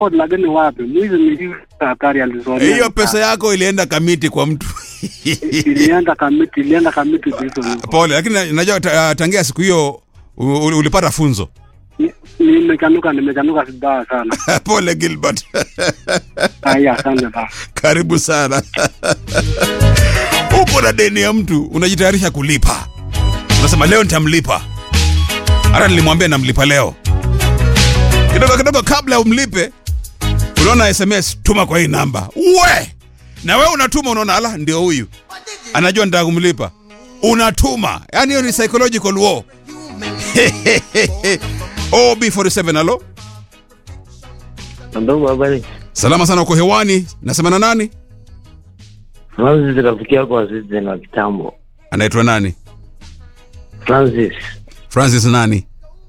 lakini wapi mwizi ni hatari alizonea. hiyo pesa yako ilienda kamiti kwa mtu ilienda kamiti, ilienda kamiti hizo hizo. pole lakini na- najua ta- tangia siku hiyo u- u- ulipata funzo Ni- Nimechanuka, nimechanuka vibaya sana. pole gilbert Haya, asante sana. karibu sana uko na deni ya mtu unajitayarisha kulipa unasema leo nitamlipa hata nilimwambia namlipa leo kidogo kidogo kabla umlipe unaona sms tuma kwa hii namba we na we unatuma unaona ala ndio huyu anajua nitaka kumlipa unatuma yaani hiyo ni psychological war ob47 alo Ndugu habari. salama sana uko hewani nasema na nani Francis rafiki yako wa Citizen wa kitambo. anaitwa nani Francis francis nani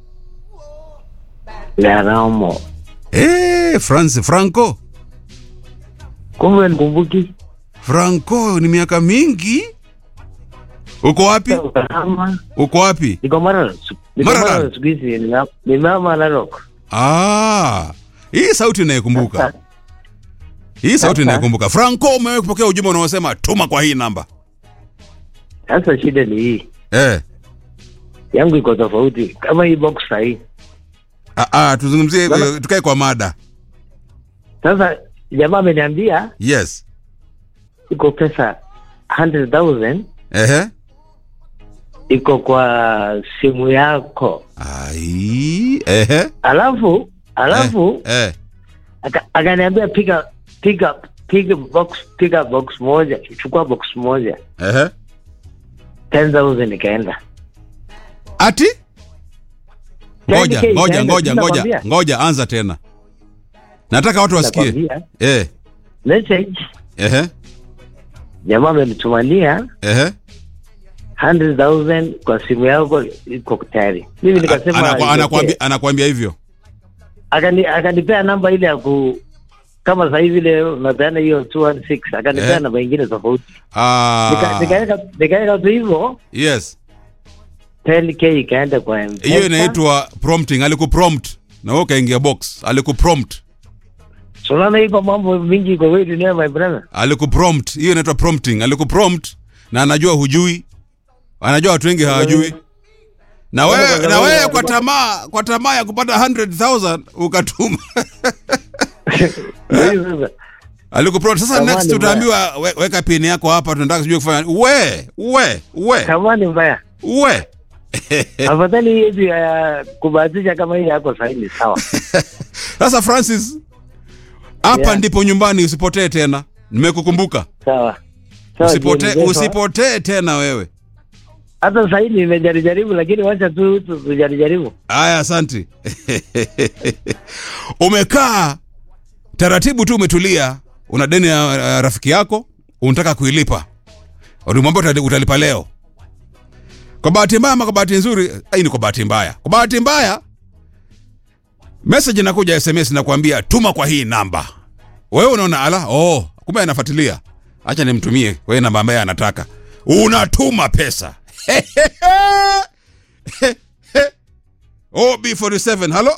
Garamo. Eh, Francis Franco. Kumbe nikumbuki? Franco ni miaka mingi. Uko wapi? Usalama. Uko wapi? Niko Maralal. Niko Maralal. Maralal siku hizi nime- nimeama Narok. Ah. Hii sauti inayekumbuka. Hii sauti Sasa. inayekumbuka. Franco umewahi kupokea ujumbe unaosema tuma kwa hii namba. Sasa shida ni hii. Eh. Yangu iko tofauti. Kama hii box hii. Ah, ah tuzungumzie Bana- eh, tukae kwa mada. Sasa jamaa ameniambia Yes. iko pesa 100,000 Ehe. iko kwa simu yako. Ai, ehe. Alafu alafu eh, eh. aka- akaniambia piga piga piga box piga box moja chukua box moja Ehe. 10000 ikaenda Ati? Ngoja, 10K ngoja, ikaenda, ngoja, ngoja, sinakwambia. ngoja, anza tena. Nataka watu wasikie. Nakwambia, Eh, message ehe, jamaa amenitumania ehe. 100000 kwa simu yako iko tayari mimi nikasema Anakwa- iwekee. anakuambia anakuambia hivyo. akani akanipea namba ile ya ku kama sasa hivi ile unapeana hiyo 216 akanipea Eh. namba ingine tofauti Ah. Nika- nikaweka nikaweka tu hivyo Yes. 10k ikaenda kwa M-Pesa. Hiyo inaitwa prompting. Alikuprompt na wewe ukaingia box. Alikuprompt. So unaona iko mambo mingi kwa hii dunia my brother Alikuprompt. Hiyo inaitwa prompting. Alikuprompt na anajua hujui. Anajua watu wengi hawajui. Na wewe na wewe kwa tamaa kwa tamaa ya kupata 100,000 ukatuma. Ndio hiyo sasa Alikuprompt. Sasa Tamaa next ni mbaya. utaambiwa we, weka pin yako hapa tunataka sijui kufanya. We, we, we, kama ni mbaya we. afadhali hii yetu ya kubahatisha kama hii yako sahihi ni sawa Sasa Francis, hapa Yeah. ndipo nyumbani, usipotee tena. Nimekukumbuka. sawa sawa Usipotee, Jane, usipotee tena wewe. hata sahii nimejarijaribu lakini wacha tu tu- tujarijaribu Aya, asanti. Umekaa taratibu tu, umetulia, una deni ya ya rafiki yako, unataka kuilipa, ulimwambia utali- utalipa leo. Kwa bahati mbaya ama kwa bahati nzuri, hii ni kwa bahati mbaya. Kwa bahati mbaya, message inakuja SMS nakwambia tuma kwa hii namba. Wewe unaona ala, oh, kumbe anafuatilia. Acha nimtumie kwa hii namba ambaye anataka. Unatuma pesa. OB47, halo?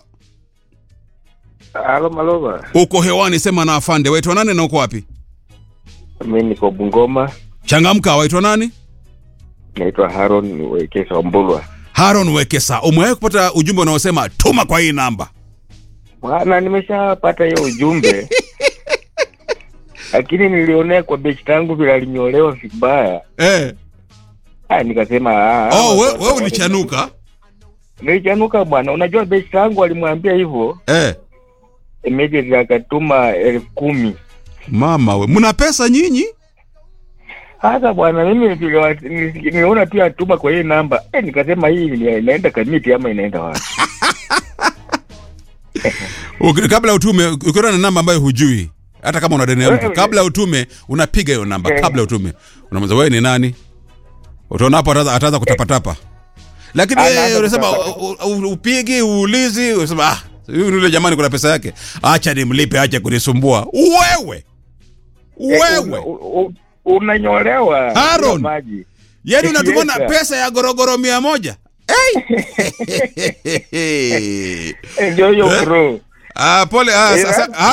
Halo Malova, Uko hewani, sema na afande. Waitwa nani na uko wapi? mi niko Bungoma, Changamka, waitwa nani? naitwa Haron Wekesa Mbulwa. Haron Wekesa. Umewahi kupata ujumbe unaosema tuma kwa hii namba? Bwana, nimeshapata hiyo ujumbe lakini nilionea kwa bechi tangu vile alinyolewa vibaya. Eh. Ah, nikasema ah, Oh, ah, we, watu- we ulichanuka? Nilichanuka bwana, unajua bechi tangu alimwambia hivyo, Eh. immediately akatuma elfu kumi. Mama we, mna pesa nyinyi? Sasa bwana, mimi vile wa- nili- niliona tu atuma kwa hii namba eh, nikasema hii ni- inaenda kamiti ama inaenda wapi? Uki- Kabla utume, ukiona na namba ambayo hujui, hata kama una deni ya mtu, Eh, kabla utume unapiga hiyo namba, Eh. kabla utume unamwambia wewe ni nani? Utaona hapo ataanza ataanza kutapatapa. Lakini Anaanza wewe unasema kutapatapa. u- u- upigi, uulizi, unasema ah, huyu yule jamani kuna pesa yake. Acha nimlipe, acha kunisumbua. Wewe. Eh, una- Wewe. u- u- unanyolewa Aaron. bila maji. Yaani unatumana Yes, sir. pesa ya gorogoro mia moja? Hey! Eh, Ndio hiyo Eh? bro. Ah, pole ah, Eh, sasa,